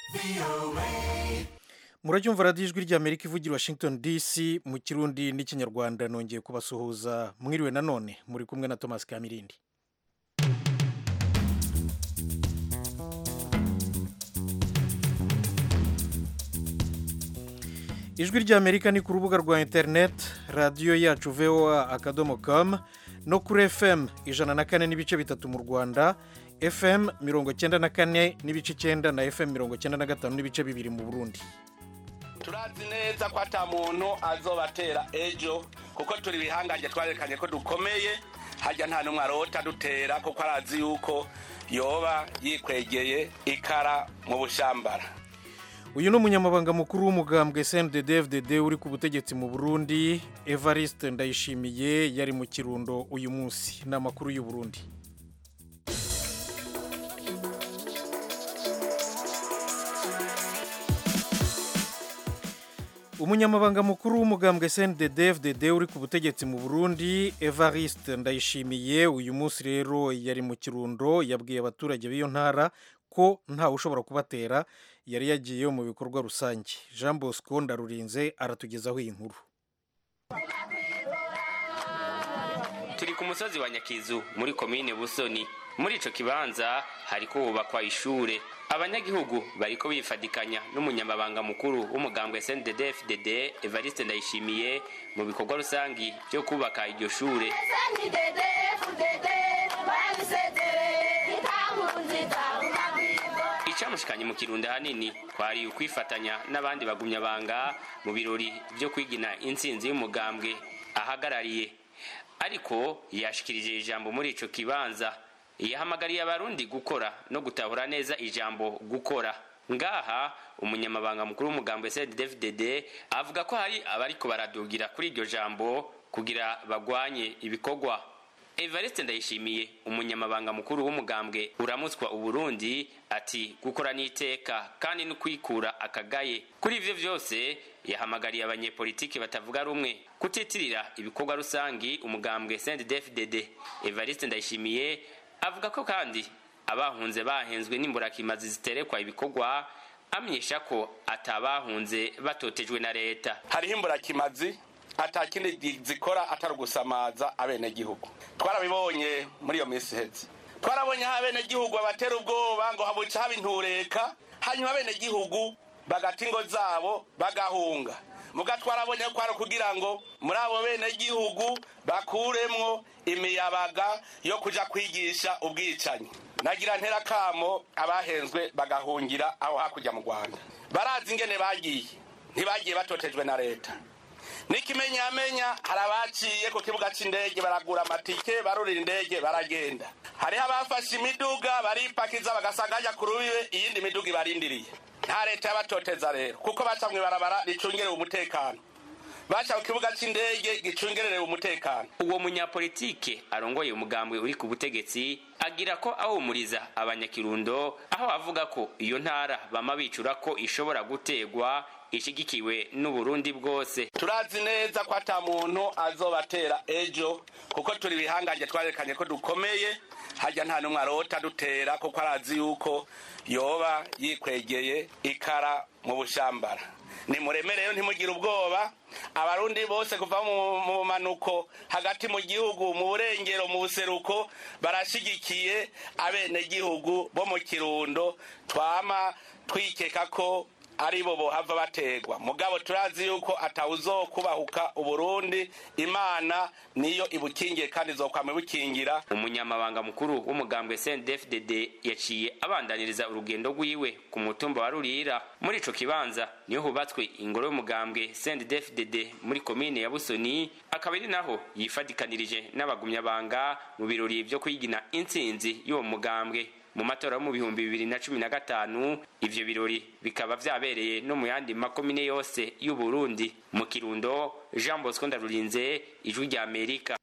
muracyumva radiyo ijwi ry'amerika ivugira washington dc mu kirundi n'ikinyarwanda nongeye kubasuhuza mwiriwe nanone muri kumwe na thomas kamirindi ijwi ry'amerika ni ku rubuga rwa interineti radiyo yacu voa akadomo com no kuri fm ijana na kane n'ibice bitatu mu rwanda fm mirongo cyenda na kane n'ibice icyenda na fm mirongo cyenda na gatanu n'ibice bibiri mu burundi turazi neza ko ata muntu azobatera ejo kuko turi ibihangange twarekanye ko dukomeye hajya nta n'umwe arota dutera kuko arazi yuko yoba yikwegeye ikara mu bushambara uyu ni umunyamabanga mukuru w'umugambwe cnddd uri ku butegetsi mu burundi evariste ndayishimiye yari mu kirundo uyu munsi ni amakuru y'u Burundi umunyamabanga mukuru w'umugambwe cnddd uri ku butegetsi mu burundi evariste ndayishimiye uyu munsi rero yari mu kirundo yabwiye abaturage b'iyo ntara ko ntawe ushobora kubatera yari yagiye mu bikorwa rusange jean bosco ndarurinze aratugezaho iyi nkuru turi ku musozi wa nyakizu muri komine busoni muri ico kibanza hariko hubakwa ishure abanyagihugu bariko bifadikanya n'umunyamabanga mukuru w'umugambwe SNDD-FDD Evariste Ndayishimiye mu bikorwa rusangi byo kubaka iryo shure icamushikanye mu kirundo hanini kwari ukwifatanya n'abandi bagumyabanga mu birori vyo kwigina intsinzi y'umugambwe ahagarariye ariko yashikirije ijambo muri ico kibanza yahamagariye abarundi gukora no gutahura neza ijambo gukora ngaha umunyamabanga mukuru w'umugambo CNDD-FDD avuga ko hari abariko baradugira kuri iryo jambo kugira bagwanye ibikorwa Evariste Ndayishimiye umunyamabanga mukuru w'umugambwe uramutswa uburundi ati gukora n'iteka kandi no kwikura akagaye kuri ivyo vyose yahamagariye abanyepolitiki batavuga rumwe kutitirira ibikorwa rusangi umugambwe CNDD-FDD Evariste Ndayishimiye avuga ko kandi abahunze bahenzwe n'imburakimazi ziterekwa ibikorwa amenyesha ko atabahunze batotejwe na leta hariho imburakimazi atakindi zikora atari ugusamaza abenegihugu twarabibonye muri iyo minsi iheze twarabonye aho abenegihugu babatera ubwoba ngo habuca haba intureka hanyuma abenegihugu bagata ingo zabo bagahunga muga twarabonye ko ari kugira ngo muri abo benegihugu bakuremwo imiyabaga yo kuja kwigisha ubwicanyi nagira ntera kamo abahenzwe bagahungira aho hakurya mu rwanda barazi ingene bagiye ntibagiye batotejwe na leta n'ikimenyamenya hari abaciye ku kibuga cy'indege baragura amatike barurira indege baragenda hariho abafashe imiduga baripakiza bagasanga hajya ku rubibe iyindi miduga ibarindiriye nta leta yabatoteza rero kuko baca mu ibarabara ricungerewe umutekano baca ku kibuga cy'indege gicungererewe umutekano uwo munyapolitike arongoye umugambwe uri ku butegetsi agira ko ahumuriza abanyakirundo aho avuga ko iyo ntara bama bicura ko ishobora gutegwa ishigikiwe n'uburundi bwose turazi neza ko ata muntu azobatera ejo kuko turi ibihangange twarekanye ko dukomeye hajya nta n'umwe arota dutera kuko arazi yuko yoba yikwegeye ikara mu bushambara nimuremereyo ntimugire ubwoba abarundi bose kuva mu manuko hagati mu gihugu mu burengero mu buseruko barashigikiye abenegihugu bo mu kirundo twama twikeka ko ari bo bohava bategwa mugabo turazi yuko atawuzokubahuka uburundi imana niyo ibukingiye kandi izokwama ibukingira umunyamabanga mukuru w'umugambwe CNDD-FDD yaciye abandaniriza urugendo rwiwe ku mutumba wa Rurira muri ico kibanza niho hubatswe ingoro y'umugambwe CNDD-FDD muri komine ya Busoni akaba ari naho yifadikanirije n'abagumyabanga mu birori vyo kwigina intsinzi y'uwo mugambwe mu matora yo mu bihumbi bibiri na cumi na gatanu ivyo birori bikaba vyabereye no mu yandi makomine yose y'u Burundi mu Kirundo Jean Bosco Ndarurinze ijwi rya Amerika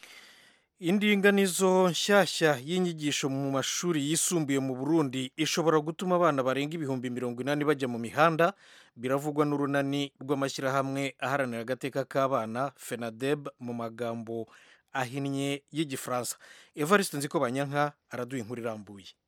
indinganizo nshyashya y'inyigisho mu mashuri yisumbuye mu burundi ishobora gutuma abana barenga ibihumbi mirongo inani bajya mu mihanda biravugwa n'urunani rw'amashyirahamwe aharanira agateka k'abana fenadeb mu magambo ahinnye y'igifaransa evariste nziko banyanka araduha inkuru irambuye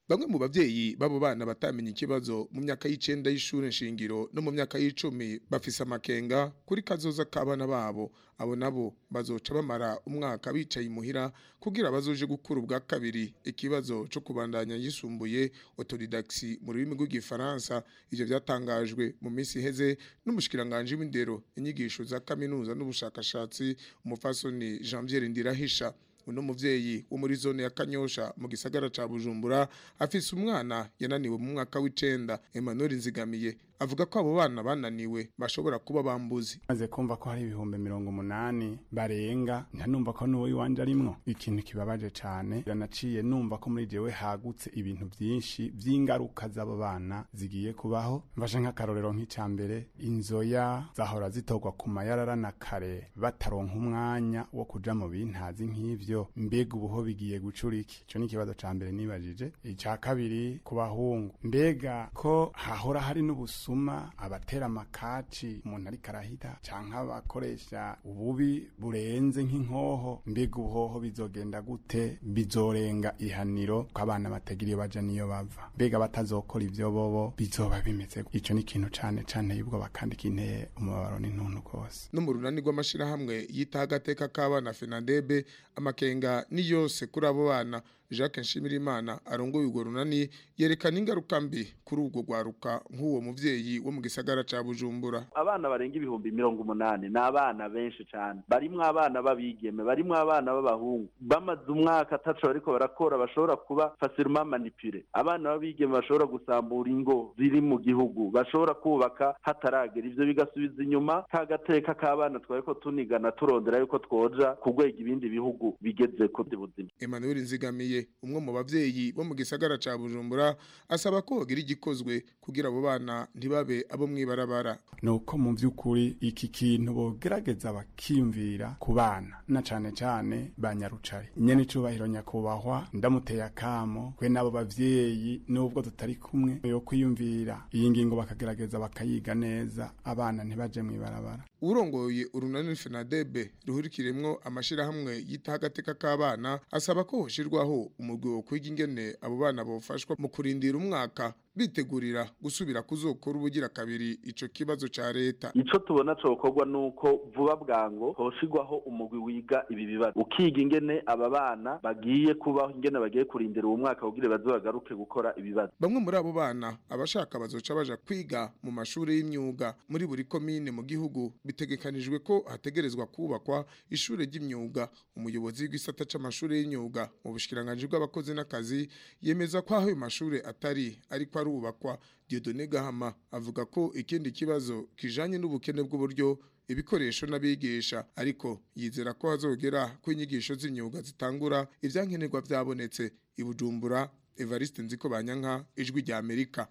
bamwe mu bavyeyi babo bana batamenye ikibazo mu myaka y'icenda y'ishure nshingiro no mu myaka y'icumi bafise amakenga kuri kazoza k'abana babo abo nabo bazoca bamara umwaka bicaye imuhira kugira bazoje gukura ubwa kabiri ikibazo co kubandanya yisumbuye autodidaxi mu rurimi rw'igifaransa ivyo vyatangajwe mu minsi iheze n'umushikiranganje w'indero inyigisho za kaminuza n'ubushakashatsi umufasoni Janvier Ndirahisha uno muvyeyi wo muri zone ya Kanyosha mu gisagara ca Bujumbura afise umwana yananiwe mu mwaka w'icenda Emmanuel Nzigamiye avuga ko abo bana bananiwe bashobora kuba bambuzi maze kumva ko hari ibihumbi mirongo umunani barenga ntanumva ko n'uwo iwanje arimwo ikintu kibabaje cane yanaciye numva ko muri jewe hagutse ibintu vyinshi vy'ingaruka z'abo bana zigiye kubaho mfashe nk'akarorero nk'ica mbere inzoya zahora zitorwa ku mayarara na kare bataronka umwanya wo kuja mu bintazi nk'ivyo mbega ubuho bigiye gucura iki ico ni ikibazo ca mbere nibajije ica kabiri ku bahungu mbega ko hahora hari n'ubusu busuma abatera amakaci umuntu ariko arahita canke abakoresha ububi burenze nk'inkoho mbega ubuhoho bizogenda gute bizorenga ihaniro ko abana batagira iyo baja niyo bava mbega batazokora ivyo bobo bizoba bimeze ico ni ikintu cane cane y'ubwoba kandi kinteye umubabaro n'intuntu rwose no mu runani rw'amashirahamwe yitaho agateka k'abana fenadebe amakenga ni yose kuri abo bana Jacques Nshimirimana arongoye urwo runani yerekana ingaruka mbi kuri ubwo rwaruka nk'uwo muvyeyi wo mu gisagara ca Bujumbura abana barenga ibihumbi mirongo umunani ni abana benshi cane barimwo abana b'abigeme barimwo abana b'abahungu bamaze umwaka ataco bariko barakora bashobora kuba facilement manipule abana b'abigeme bashobora gusambura ingo ziri mu gihugu bashobora kubaka hataragera ivyo bigasubiza inyuma ka gateka k'abana twariko tunigana turondera yuko twoja ku rwego ibindi bihugu bigezeko by'ubuzima Emmanuel Nzigamiye umwe mu bavyeyi bo mu gisagara ca Bujumbura asaba ko hogira igikozwe kugira abo bana ntibabe abo mwibarabara nuko mu vy'ukuri iki kintu bogerageza bakiyumvira ku bana na cane cane ba nyarucari nyene icubahiro nyakubahwa ndamuteye akamo kwe n'abo bavyeyi nubwo tutari kumwe yo kwiyumvira iyi ngingo bakagerageza bakayiga neza abana ntibaje mwibarabara urongoye urunani FENADEB ruhurikiremwo amashirahamwe yitaho agateka k'abana asaba ko hoshirwaho umugwi wo kwiga ingene abo bana bofashwa mu kurindira umwaka bitegurira gusubira kuzokora ubugira kabiri ico kibazo ca leta ico tubona cokorwa nuko vuba bwango hoshigwaho umugwi wiga ibi bibazo ukiga ingene aba bana bagiye kubaho ingene bagiye kurindira uwo mwaka kugira baze bagaruke gukora ibibazo bamwe muri abo bana abashaka bazoca baja kwiga mu mashuri y'imyuga muri buri komine mu gihugu bitegekanijwe ko hategerezwa kubakwa ishure ry'imyuga umuyobozi w'igisata c'amashuri y'imyuga mu bushikiranganje bw'abakozi n'akazi yemeza ko aho ayo mashure atari ariko arubakwa Dieudonné Gahama avuga ko ikindi kibazo kijanye n'ubukene bw'uburyo ibikoresho n'abigisha ariko yizera ko hazogera ko inyigisho z'imyuga zitangura ivyankenerwa vyabonetse ibujumbura Evariste Nziko Banyanka ijwi rya Amerika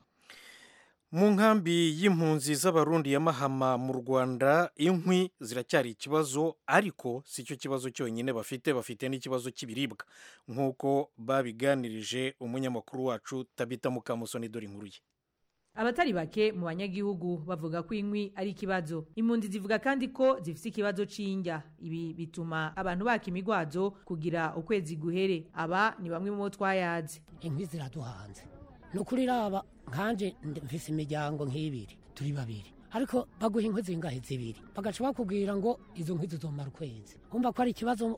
mu nkambi y'impunzi z'abarundi ya mahama mu rwanda inkwi ziracyari ikibazo ariko si cyo kibazo cyonyine bafite bafite n'ikibazo cy'ibiribwa nk'uko babiganirije umunyamakuru wacu tabita mukamusoni dore inkuru ye abatari bake mu banyagihugu bavuga ko inkwi ari ikibazo impunzi zivuga kandi ko zifite ikibazo c'indya ibi bituma abantu baka imigwazo kugira ukwezi guhere aba ni bamwe mu bo twayazi inkwi ziraduhanze ni ukuri raba nkanje mfise imiryango nk'ibiri turi babiri ariko baguha inkwi zingahe zibiri bagaca bakubwira ngo izo nkwi zizomara ukwezi kumva ko ari ikibazo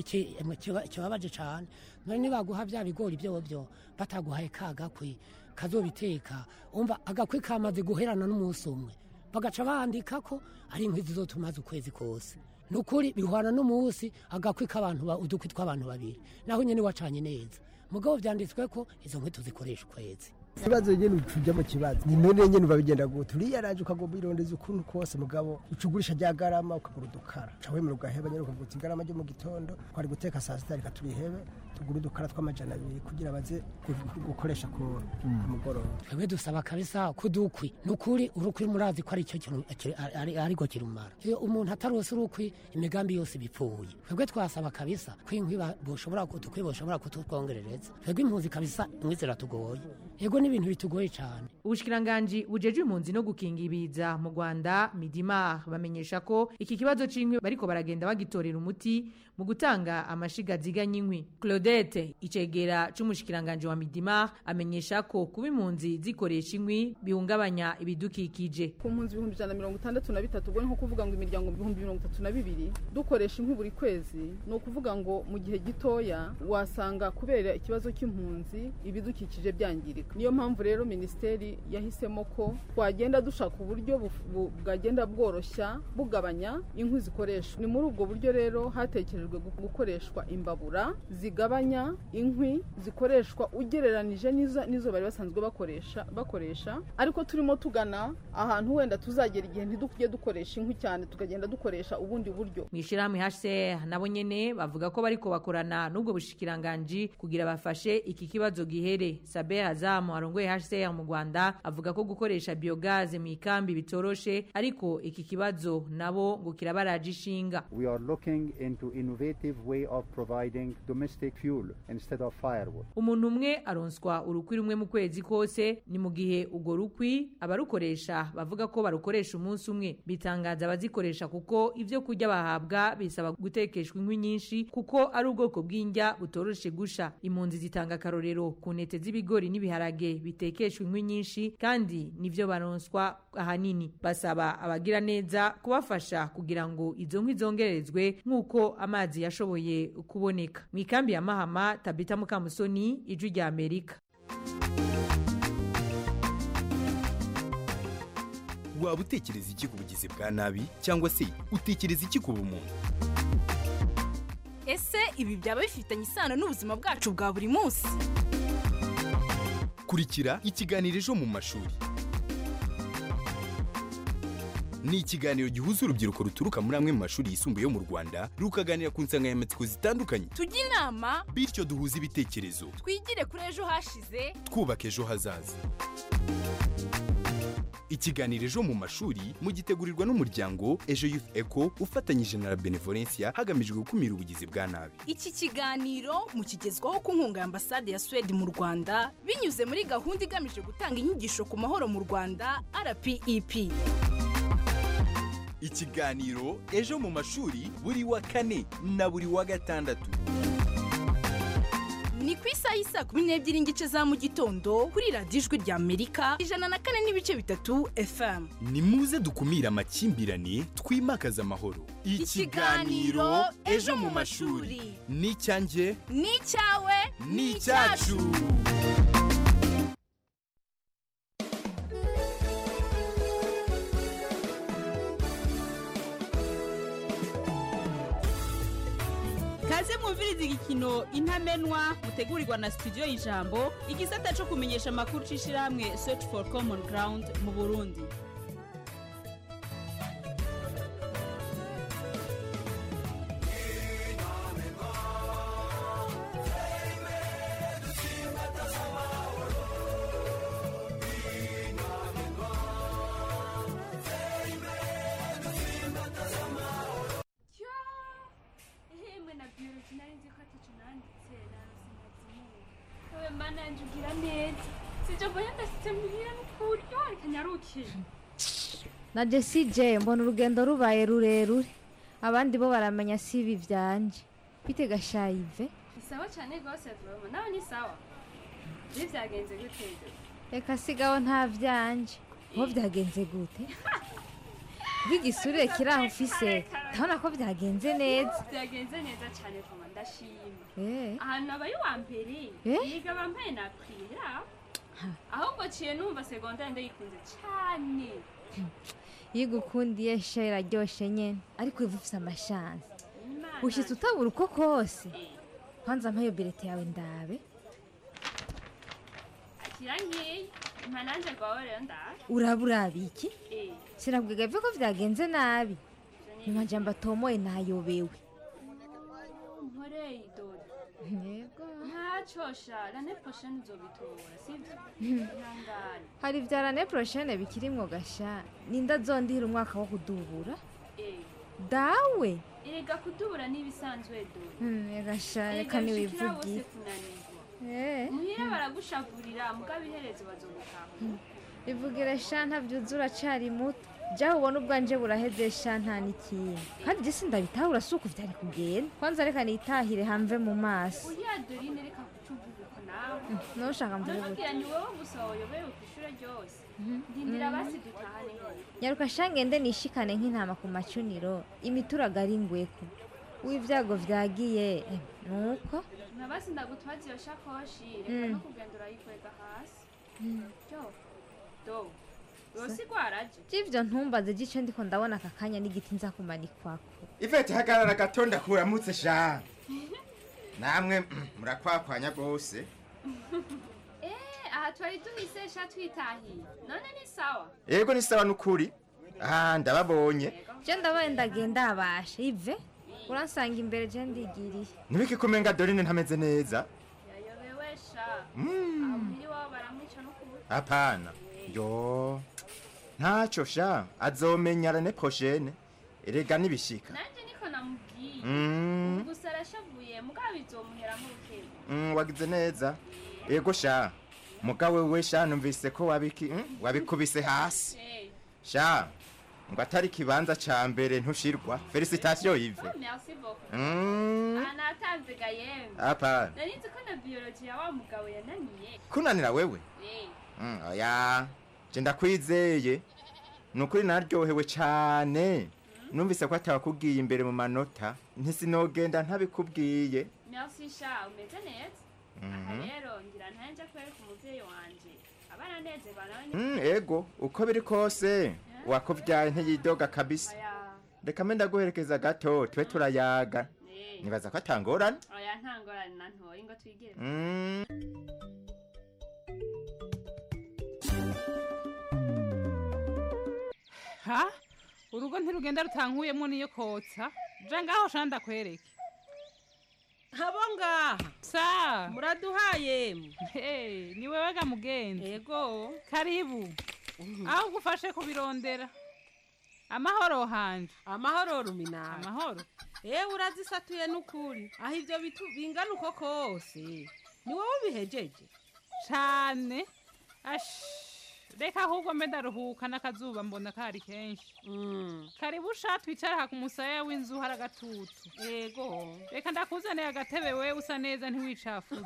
kibabaje cane none nibaguha vya bigori vyovyo bataguhaye ka gakwi kazobiteka umva agakwi kamaze guherana n'umunsi umwe bagaca bandika ko ari inkwi zizotumaze ukwezi kose nukuri bihwana n'umunsi agakwi k'abantu udukwi tw'abantu babiri naho nyene wacanye neza mugabo vyanditswe ko izo nkwi tuzikoresha ukwezi ikibazo nyene ucuja mu kibazo ni none nyene babigenda gute uriyaraje ukagomba irondeza ukuntu kose mugabo ucugurisha rya garama ukagura udukara uca wemera ugaheba nyene ukavuga uti igarama ryo mu gitondo twari guteka saa sita reka turihebe tugura udukara tw'amajana abiri kugira baze gukoresha ku mugoroba twebwe dusaba kabisa kudukwi nukuri urukwi murazi ko ari cyo kintu ariko kirumara iyo umuntu atarose urukwi imigambi yose bipfuye twebwe twasaba kabisa ko inkwi boshobora udukwi boshobora kututwongerereza twebwe impunzi kabisa inkwi ziratugoye ego ni ibintu bitugoye cyane ubushikiranganji bujeje impunzi no gukinga ibiza mu Rwanda Midimar bamenyesha ko iki kibazo c'inkwi bariko baragenda bagitorera umuti mu gutanga amashiga ziganya inkwi Claudette icegera c'umushikiranganje wa Midimar amenyesha ko kuba impunzi zikoresha inkwi bihungabanya ibidukikije ku mpunzi ibihumbi ijana na mirongo itandatu na bitatu ubwo ni nko kuvuga ngo imiryango ibihumbi mirongo itatu na bibiri dukoresha inkwi buri kwezi ni ukuvuga ngo mu gihe gitoya wasanga kubera ikibazo cy'impunzi ibidukikije byangirika niyo mpamvu rero minisiteri yahisemo ko twagenda dushaka uburyo buf- bu- bwagenda bworoshya bugabanya inkwi zikoreshwa ni muri ubwo buryo rero hatekerejwe gu- gukoreshwa imbabura zigabanya inkwi zikoreshwa ugereranije n'izo n'izo bari basanzwe bakoresha bakoresha ariko turimo tugana ahantu wenda tuzagera igihe ntidukujye dukoresha inkwi cyane tukagenda dukoresha ubundi buryo mwishirahamwe HCR nabo nyene bavuga ko bariko bakorana n'ubwo bushikiranganji kugira bafashe iki kibazo gihere Saber Azam arongoye HCR mu Rwanda avuga ko gukoresha biogaze mu ikambi bitoroshe ariko iki kibazo nabo ngo kirabaraje ishinga We are looking into innovative way of providing domestic fuel instead of firewood. umuntu umwe aronswa urukwi rumwe mu kwezi kose ni mu gihe urwo rukwi abarukoresha bavuga ko barukoresha umunsi umwe bitangaza abazikoresha kuko ibyo kurya bahabwa bisaba gutekeshwa inkwi nyinshi kuko ari ubwoko bw'indya butoroshe gusha impunzi zitanga akarorero ku ntete z'ibigori n'ibiharage bitekeshwa inkwi nyinshi kandi nivyo baronswa ahanini basaba abagira neza kubafasha kugira ngo izo nkwi zongerezwe nk'uko amazi yashoboye kuboneka mu ikambi ya mahama tabita mukamusoni ijwi rya amerika waba utekereza iki ku bugizi bwa nabi cyangwa se utekereza iki ku bumuntu ese ibi byaba bifitanye isano n'ubuzima bwacu bwa buri munsi kurikira ikiganiro ejo mu mashuri ni ikiganiro gihuza urubyiruko ruturuka muri amwe mu mashuri yisumbuye yo mu rwanda rukaganira ku nsanganyamatsiko zitandukanye tujye inama bityo duhuze ibitekerezo twigire kuri ejo hashize twubaka ejo hazaza ikiganiro ejo mu mashuri mugitegurirwa n'umuryango ejo youth eco ufatanyije na la benevolencia hagamijwe gukumira ubugizi bwa nabi iki kiganiro mukigezwaho ku nkunga ya ambasade ya suwede mu rwanda binyuze muri gahunda igamije gutanga inyigisho ku mahoro mu rwanda rpep ikiganiro ejo mu mashuri buri wa kane na buri wa gatandatu ni ku isaha y'isa kumi n'ebyiri n'igice za mu gitondo kuri radiyo ijwi rya amerika ijana na kane n'ibice bitatu fm ni muze dukumire amakimbirane twimakaze amahoro Ikiganiro Ejo mu mashuri. ni icyanjye ni icyawe ni icyacu kaze mwumviriza igikino intamenwa mutegurirwa na studio y'ijambo igisata cyo kumenyesha amakuru c'ishirahamwe search for common ground mu burundi ihemwe na biology nari nzi ko ataco nanditse narasindazimuwe ewe mana yanje ugira neza sije mbonye ndashitse muhira n'ukuri yo reka nyaruke na Jessie J mbona urugendo rubaye rurerure abandi bo baramenya si ibi byanje bite gashayive ni sawa cane rwose voma nawe ni sawa je vyagenze gute ivyo? reka sigaho nta byanje aho byagenze gute bw'igisure kiri aho ufise ndabona ko byagenze neza vyagenze neza cane voma ndashima Eh. ahantu abaye uwa mbere Eh? yiga bambaye na kwira ahubwo ciye numva segondari ndayikunze cane iyo ugukundiye sha iraryoshe nyene ariko uba ufise amashansi Imana. ushitse utabura uko kose kwanza mpayo birete yawe ndabe akira nkeya impa nanje rwawe rero ndaje uraba uraba iki Eh, sinabwiga byo ko byagenze nabi mu majambo atomoye nayobewe nkoreye idodo yego ntacosha rane prochaine uzobitora sivyo Hmm. ihangane hari vya rane prochaine bikirimwo gasha ninda zondihira umwaka wo kudubura Eh, dawe erega kudubura n'ibisanzwe dodo Hmm, gasha Erega reka bishikira bose niwivugire kunanirwa Eh. muhira baragushavurira mugabo iherezo bazogutahura ivugire sha ntabyuzura cari muto jaho ubona ubwanje buraheze sha nta n'ikintu kandi je sindabitahura si uko vyari kugenda kwanza reka nitahire hamve mu maso uriya dorine reka kucuvuguko nawe noshaka mvuge gute nonubwira ni wowe gusa wayobewe ku ishure ryose ndindira basi dutahane hehe nyaruka sha ngende nishikane nk'intama ku macuniro imituraga ari ngweko w'ivyago vyagiye eh, nuko na basi ndagutwaza iyo shakoshi reka Mm. no kugenda urayikwega hasi Mm. jo do yose igwaraje j'ivyo ntumbaze gico ndiko ndabona aka kanya n'igiti nza kumanikwako ivete hagarara gato ndakuramutse sha namwe mm, murakwakwanya rwose eh aha twari duhise sha twitahiye none ni sawa yego ni sawa n'ukuri ah ndababonye je ndabaye ndagenda abasha ive uransanga imbere je ndigiriye nibiki kumenga dorine ntameze neza yayobewe sha Mm. aho muhiri wabo baramwica no kubuta hapana yo ntacyo sha azomenya rene prochaine erega nibishika nanje niko namubwiye Mm. ubu gusa arashavuye mugabo bizomuheramo urukego Mm, wagize neza yego sha mugawe we sha numvise ko wabiki mm, wabikubise hasi Eh, sha ngo atari kibanza ca mbere ntushirwa felicitation yive oh, merci beaucoup Mm. aha natanze ga yemwe Hapana. nari nzi ko na biology ya wa mugabo yananiye kunanira wewe Eh, Mm, oya je ndakwizeye ni ukuri naryohewe cane numvise ko atawakubwiye imbere mu manota ntisinogenda ntabikubwiye merci sha umeze neza aha Mhm. rero ngira ntanje kwereka umuvyeyi wanje abana nezerwa nawe ni Mm, ego uko biri kose wakuvyaye ntiyidoga kabisa oya reka mbe ndaguherekeza gato tube turayaga eh, nibaza ko atangorane oya nta ngorane na ntoyi ngo twigire Mm. ha urugo ntirugenda rutankuyemo niyo kotsa ja ngaho shana ndakwereke abo ngaha sa muraduhaye Hey, ni wewe ga mugenzi yego karibu aho ugufashe kubirondera amahoro hanje amahoro ruminara amahoro ewe urazisatuye n'ukuri aho ibyo bitu bingana uko kose ni wowe ubihejeje cane ash reka ahubwo mbe ndaruhuka n'akazuba mbona kari kenshi karibu sha twicara aha ku musaya w'inzu hari agatutu yego reka ndakuzaniye agatebe we usa neza ntiwicafuze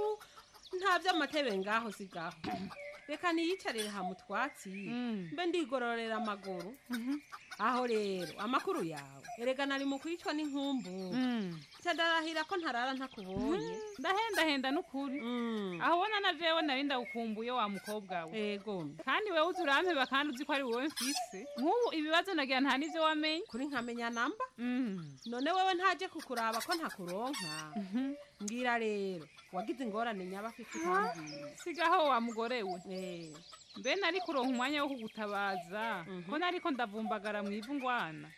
nta by'amatebe ngaho si gaho reka niyicarire ha mu twatsi mbe ndigororera amaguru aho rero amakuru yawe erega nari mu kwicwa n'inkumbu ndarahira ko ntarara ntakubonye ndahendahenda n'ukuri aho ubona na jewe nari ndawukumbuye wa mukobwa we yego kandi wewe uzi urampeba kandi uzi ko ari wowe mfise nk'ubu ibibazo nagira nta n'ivyo wamenye kuri nkamenya namba none wewe ntaje kukuraba ko ntakuronka mbwira rero wagize ingorane nyaba afite utambwiye sigaho wa mugore we mbe nari kuronka umwanya wo kugutabaza ko nariko ndavumbagara mu ivu ngwana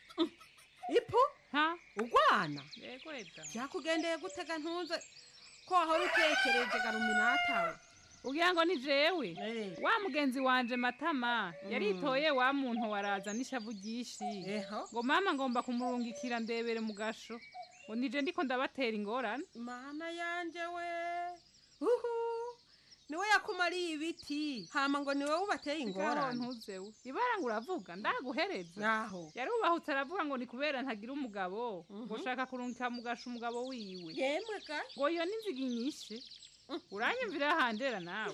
ipo ha ugwana yego eda byakugendeye gutega ntuze ko wahora utekereje garuminatawe ugira ngo ni jewe wa mugenzi wanje matama yaritoye wa muntu waraza n'ishavu ryinshi ngo mama ngomba kumurungikira ndebere mu gasho ngo nije ndiko ndabatera ingorane mana yanje we uhu niwe yakumariye ibiti hama ngo niwe ubateye ingorane ntuzewe ibara ngo uravuga ndaguhereza naho yari ubahutse aravuga ngo ni kubera ntagira umugabo ngo shaka kurungika mu gasho umugabo wiwe yemwe ga ngo iyo n'inziga inyishe uranyumvira handera nawe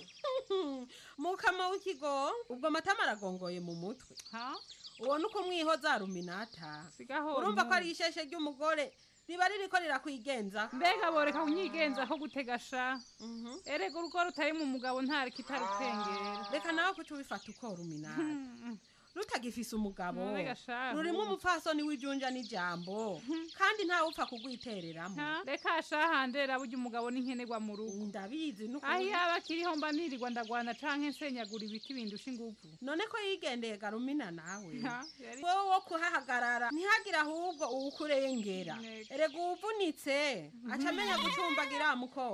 mukama w'ikigo ubwo matama aragongoye mu mutwe uwo ni uko mwihoza ruminata sigaho urumva ko ari isheshe ry'umugore riba ririko rirakwigenza mbega boreka kunyigenza ko gutega sha erega urugo rutari mu mugabo nta kitarutengera reka nawe kuca ubifata uko ruminata rutagifise umugabo Mbega shahu. rurimo umupfasoni w'ijunja n'ijambo kandi ntawe upfa kugwitereramo reka shahandera burya umugabo n'inkenerwa mu rugo ndabizi n'ukuri. aho yaba akiriho mba nirirwa ndagwana canke nsenyagura ibiti bindusha inguvu none ko yigendeye garumina nawe Ha, yari- wowe wo kuhahagarara ntihagire ahubwo uwukurengera erega uwuvunitse aca amenya gucumbagira mukobwa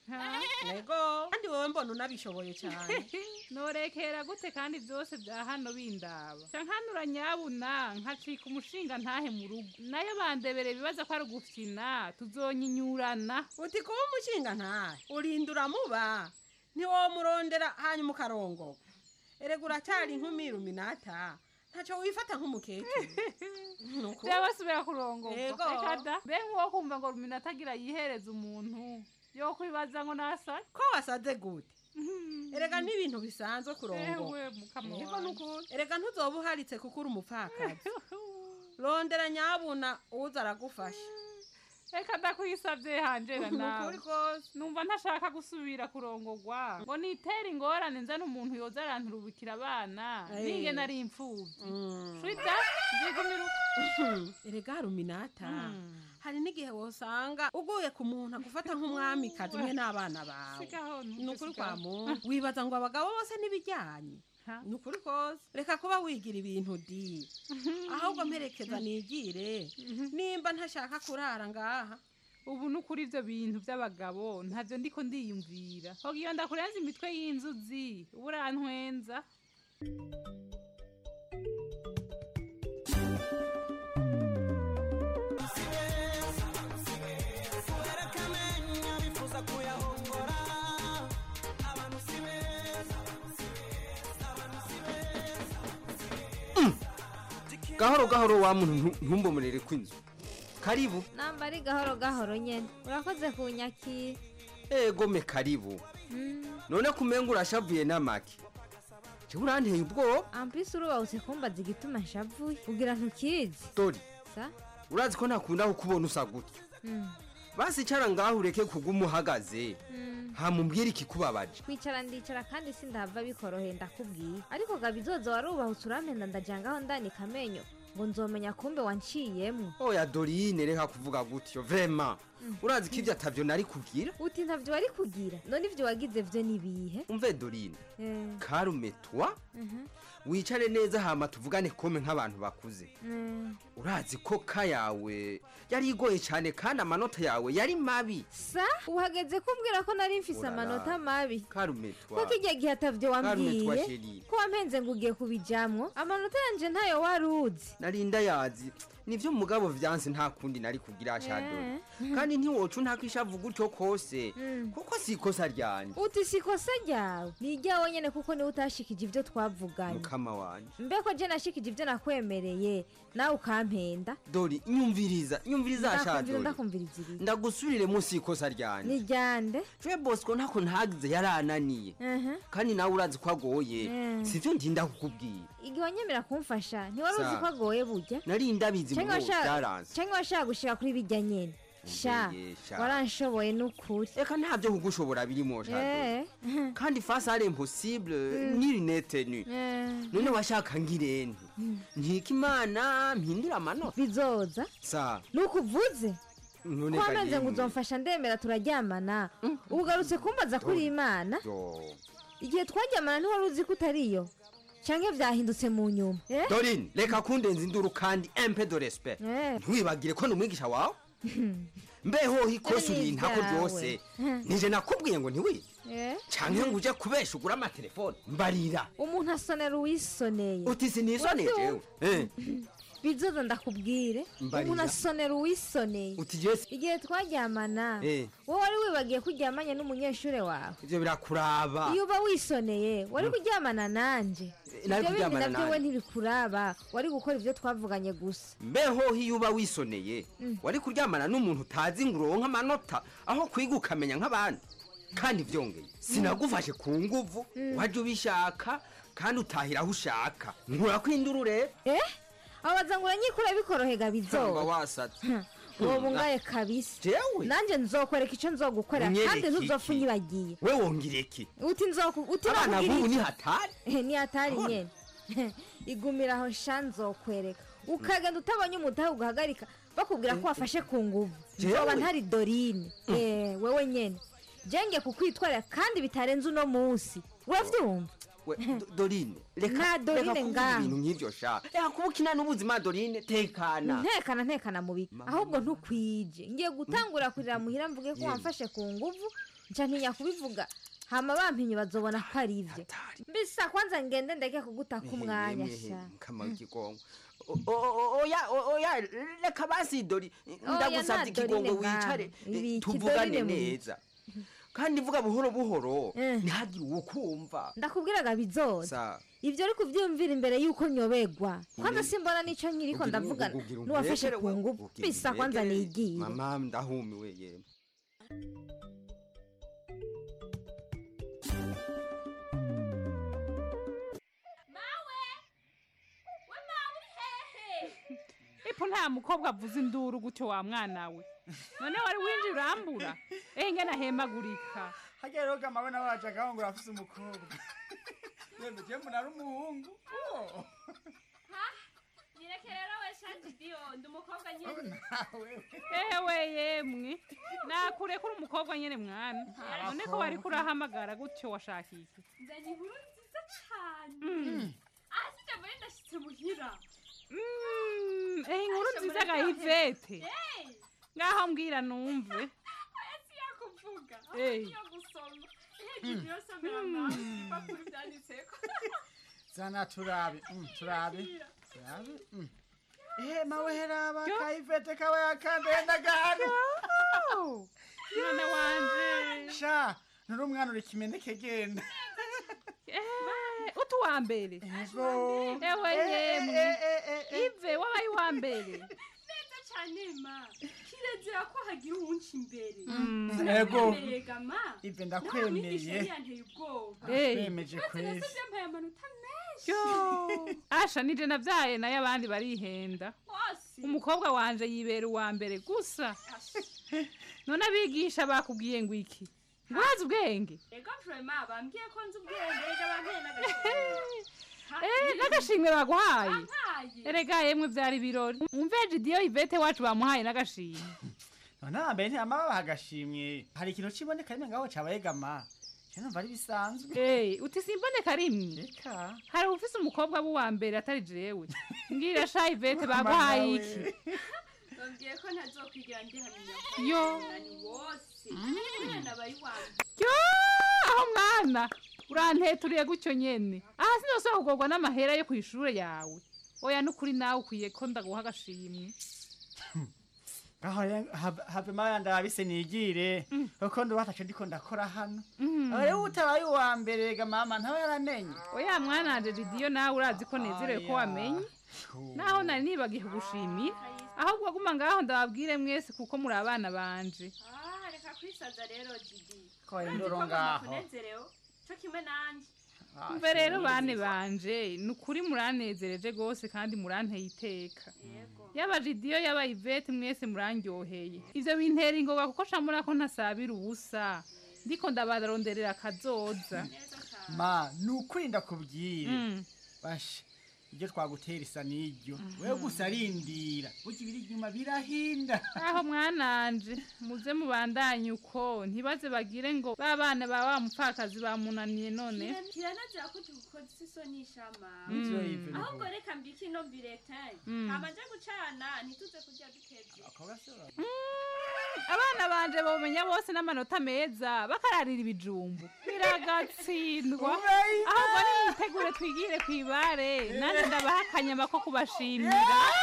nego kandi wowe mbona unabishoboye cyane norekera gute kandi byose bya hano bindaba ca nkanura nyabuna nkacika umushinga ntahe mu rugo nayo bandebere bibaza ko ari ugufyina tuzonyinyurana uti kuba umushinga ntahe urinda uramuba ntiwomurondera hanyuma ukarongoka erega uracyari inkumi iluminata ntacyo wifata nk'umukecuru Nuko- jewe subira kurongorwa Yego. reka da mbe nk'uwo kumva ngo rumina atagira yihereza umuntu yo kwibaza ngo nasare ko wasaze gute erega n'ibintu bisanzwe kurongo Ewe, mukama Yego wanje. nukuri erega ntuzoba uharitse kuko uri umupfakazi rondera nyabuna uza aragufasha reka ndakwisabye hanjera Nukuri nawe numva ntashaka gusubira kurongorwa ngo nitere ingorane nzane umuntu yoza aranturubikira abana Eh. ninge nari imfubyi shwida nzigumira erega ruminata hari n'igihe wosanga uguye ku muntu agufata nk'umwamikazi umwe n'abana bawe Sigaho, ni ukuri sigaho. kwa muntu wibaza ngo abagabo bose n'ibijyanye ni ukuri kose reka kuba wigira ibintu di ahubwo mperekeza nigire nimba ntashaka kurara ngaha ubu ni ukuri ibyo bintu by'abagabo ntabyo ndiko ndiyumvira hoga iyo ndakurenza imitwe y'inzuzi uba urantwenza gahoro gahoro wa muntu ntu- ntumbomurere kw'inzu karibu namba ari gahoro gahoro nyene urakoze kunyakira egome karibu none kumenga urashavuye n'amaki jewe uranteye ubwoba ampisi urubahutse kumbaza igituma nshavuye kugira ntukizi dori sa urazi ko ntakunda kukubona usa gutya Mm. basi icara ngaho ureke kuguma uhagaze Mm. hamubwira ikikubabaje kwicara ndicara kandi sindahava bikoroheye ndakubwiye ariko gabizoza warubahutse urampenda ndajangaho ndanika amenyo ngo nzomenya kumbe wanciyemwo oya dorine reka kuvuga gutyo vrema urazi ko ibyo atavyo nari kugira uti ntavyo wari kugira none ivyo wagize vyo nibihe umve dorine Eh, karume twa mhm, wicare neza hama tuvugane kome nk'abantu bakuze mm. urazi ko ka yawe yari igoye cyane kandi amanota yawe yari mabi sa uhageze kumbwira ko nari mfise Urara. amanota mabi karume ko twa kijya gihe atavyo Karume twa wambwiye sheri ko wampenze ngo ugiye kubijamwo amanota yanje ntayo wari uzi narinda yazi nivyo mugabo vyanse nta kundi nari kugira shadori Eh. kandi ntiwoca ntakishavu gutyo kose Mm. kuko si ikosa ryanje uti si ikosa ryawe ni iryawe nyene kuko niwe utashikije ivyo twavuganye mukama wanje mbeko je nashikije ivyo nakwemereye nawe ukampenda dori nyumviriza nyumviriza Ndakumvira, shadori ndakumviriza ibiri ndagusubirire munsi y'ikosa ryanje ni ryande je bosco ntako ntagize yarananiye Mhm. kandi nawe urazi ko agoye Mm. sivyo ndinda kukubwira igihe wanyemera kumfasha ntiwari uzi Sa. ko agoye burya nari ndabizi Canke mugo washaka- byaranze canke washaka gushika kuri bijya nyene sha Umveye, sha. waranshoboye n'ukuri reka ntabyo kugushobora birimo shadori Eh. kandi face ari impossible ni lunette nu Eh. none washaka ngirente nkika imana mpindura amanota bizoza sa nuko uvuze none ko wamenze ngo karimu. uzomfasha ndemera turaryamana ugarutse kumbaza kuri imana Yo. igihe twaryamana ntiwari uzi ko utariyo canke vyahindutse mu nyuma Eh? dorine reka kundenza induru kandi empe de respect Eh. ntiwibagire ko ni umwigisha wawe mbeho ikosa Ni urinta ko ibyawe. ryose Hmm. nije nakubwiye ngo ntiwibe Eh? canke ngo uje kubesha ugura amatelefone mbarira umuntu asonera uwisoneye uti sinisoneye jewe Eh, bizoza ndakubwire Mbarira. umuntu asonera uwisoneye uti jesi igihe twaryamana Eh. wowe wari wibagiye ko uryamanye n'umunyeshuri wawe ivyo birakuraba iyo uba wisoneye wari kuryamana nanje nari ibyo bindi kuryamana nabyo we nanje. ntibikuraba wari gukora ibyo twavuganye gusa mbeho iyo uba wisoneye Mm. wari kuryamana n'umuntu utazi ngo uronke amanota aho kwiga ukamenya nk'abandi kandi vyongeye sinagufashe ku nguvu waje ubishaka kandi utahira aho ushaka nkurakwindura urebe eh abaza ngo uranyikura bikorohega samba bizoba wasatse uwo bungaye kabisa jewe nanjye nzokwereka icyo nzogukorera Unyereke kandi ntuzopfa iki? unyibagiye we wongera iki uti nzoku uti abana nakubwira b'ubu iki? ni hatari Eh, ni hatari Abona. nyene igumira aho sha nzokwereka ukagenda utabonye umutahe ugahagarika bakubwira ko wafashe ku nguvu Jewe? nzoba ntari dorine Eh, wewe nyene jenge kukwitwarira kandi bitarenze uno munsi uravyumva we Do- dorine reka Nta Dorine reka kuvuga ngaho. ibintu nk'ivyo sha reka kuba ukina n'ubuzima dorine tekana ntekana ntekana mubi ahubwo ntukwije ngiye gutangura kurira muhira mvuge ko wamfashe ku nguvu nca ntinya kubivuga hama bampinye bazobona ko ari ivyo mbisa kwanza ngende ndeke kugutaka umwanya sha kamara ikigongo O- o- o- oya o- oya reka basi dori Oya, ndagusabye nta ikigongo Dorine wicare ngaha. Ibi tuvugane ikidorine mu neza kandi vuga buhoro buhoro ntihagire uwo kumva ndakubwiraga bizoza sa ivyo ari kuvyumvira imbere yuko nyobegwa kwanza Uri- simbona nico nkiriko ugira- ndavugana ugira n'uwafashe umbekere ku we, nguvu ugira bisa kwanza umbekere. nigiye mama ndahumiwe yemwe ipo nta mukobwa avuza induru gutyo wa mwana we none wari winjira urambura ehe ngena ahemagurika hajya rero kamawe nawe wajagaho ngo urafise umukobwa yemwe je mbona ari umuhungu Oh. nyereke rero we shandidiyo ndi umukobwa nyine ewe yemwe nakure kuri umukobwa nyene mwana none ko wari kurahamagara gutyo washaka iki nzanye inkuru nziza cane Mm. aha sijya mbere ndashitse muhira Mm, ehe inkuru nziza ga ivete ngaho mbwira numve esi yakuvuga Eh. yo gusoma ihegije yo somera nawe ibipapuro vyanditseko zana turabe mm, turabe turabe mm. ehe mawe heraba kayivete kawe yakandaye ndagahano mwana wanje sha nturi umwana uri kimeneke genda utu wa mbere ewe yemwe ive wabaye uwa mbere neza cane ma kirezera ko hagira uwunca imbere Mm, ego. Sinakwemerega, ma Ive, Nawe ndakwemeye. mwigisha yari yanteye ubwoba Eh. Nakwemeje Maze kwezi. nasavye yampaye amanota menshi yo asha nije navyaye nayo abandi barihenda Wose. umukobwa wanje yibera uwa mbere gusa none abigisha bakubwiye ngo iki ngo urazi ubwenge ego vrema bambwiye ko nzi ubwenge ega bambwiye n'agashimwe Eh, n'agashimwe baguhaye Bampaye. erega yemwe vyari ibirori umveje idiyo ivete wacu bamuhaye n'agashimwe none hambere ntiyama babaha agashimwe hari ikintu kiboneka rimwe ngaho cabaye gama je numva ari bisanzwe Eh, uti simboneka rimwe reka hari ufise umukobwa w'uwa mbere atari jewe mbwira sha ivete baguhaye iki bambwiye ko ntazokwigira ndihamenya Yo. umunani wose umwana aba ari wanje yo aho mwana uranteturiye gutyo nyene aha sinose kugorwa n'amahera yo kw'ishure yawe oya nukuri nawe ukwiye ko ndaguha agashimwe ngaho rero have- have maya ndabise nigire kuko ndubatace ndiko ndakora hano Mm. aho rero utabaye uwa mbere ga mama ntawe yaramenye oya mwana wanje didiyo nawe urazi ko nezerewe ko wamenye naho nari nibagiye kugushimira ahubwo waguma ngaho ndababwire mwese kuko muri abana banje ah reka kwisaza rero didi Ko indoro ngaho. kunezerewe co kimwe nanje mve rero bane banje ni ukuri muranezereje rwose kandi muranteye iteka yaba jidiyo yaba ivete mwese murandyoheye ivyo bintera ingoga kuko camura ko ntasabira ubusa ndiko ndabaronderera akazoza ma ni ukuri ndakubwire Mm. basha ibyo twagutera isa n'iryo wewe gusa arindira burya ibiri inyuma birahinda aho mwananje muze mubandanye uko ntibaze bagire ngo ba bana ba wa mupfakazi bamunaniye none kiranazira ko tugukoze isoni ishama Mm. Ivyo Yves, ni ahubwo reka mbike ino mbiretanye Mm. hama nje gucana ntituze kurya dukevye abana banje bomenya bose n'amanota meza bakararira ibijumbu biragatsindwa ahubwo niyitegure twigire ku ibare nanjye ndabaha akanyama ko kubashimira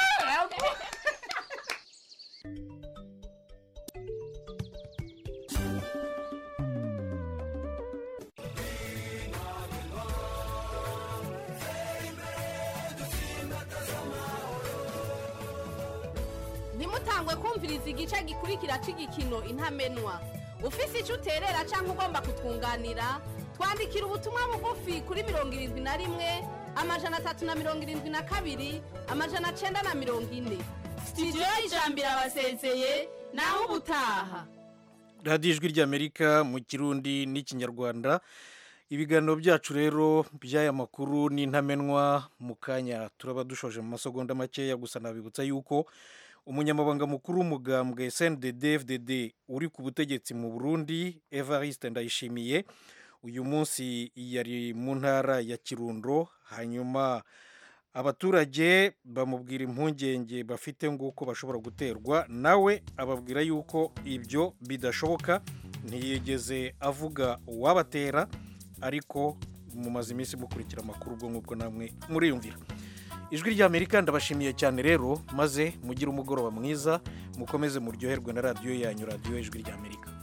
ntimutangwe kumviriza igice gikurikira cy'igikino intamenwa ufise icyo uterera cyangwa ugomba kutwunganira twandikira ubutumwa bugufi kuri mirongo irindwi na rimwe amajana atatu na mirongo irindwi na kabiri amajana cyenda na mirongo ine sitidiyo y'ijambo irabasezeye naho ubutaha radiyo ijwi ry'amerika mu kirundi n'ikinyarwanda ibiganiro byacu rero by'aya makuru n'intamenwa mu kanya turaba dushoje mu masegonda makeya gusa nabibutsa yuko umunyamabanga mukuru w'umugambwe sndd fdd uri ku butegetsi mu burundi evariste ndayishimiye uyu munsi yari mu ntara ya kirundo hanyuma abaturage bamubwira impungenge bafite nguko bashobora guterwa nawe ababwira yuko ibyo bidashoboka ntiyigeze avuga uwabatera ariko mumaze iminsi mukurikira amakuru ubwo ngubwo namwe muriyumvira ijwi ry'amerika ndabashimiye cyane rero maze mugire umugoroba mwiza mukomeze muryoherwe na radiyo yanyu radiyo ijwi ry'amerika